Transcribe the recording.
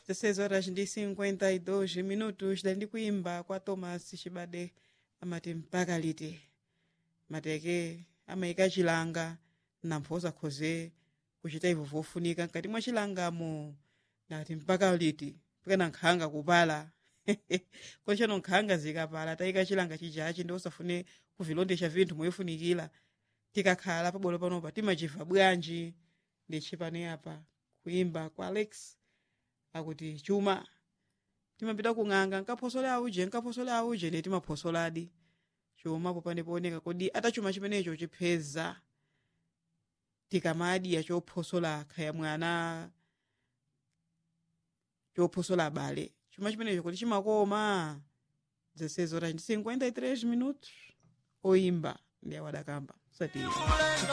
16 horas ndi 52 minutos dali ndi kuimba kwa thomas chibade amati mpaka liti mateke amayika chilanga nampho osakhoze kuchita ivo vofunika mkati mwa chilangamo ndati mpaka liti pikana nkhanga kupala konchano nkhanga zikapala tayika chilanga chijachi ndi osafune kuvilondesha vinthu moyifunikira tikakhala pabwalo panopa timachiva bwanji ndi chipani apa kuimba kwa alex akuti chuma timapita kung'anga nkaphosola auje nkaphosola auje ndi timaphosoladi chuma popande pooneka kodi atachuma chimenecho chipheza tikamadya chophosola khaya mwana chophosola abale chuma chimenecho kuti chimakoma 16 horas ndi 53 minutos oimba ndi awadakamba satira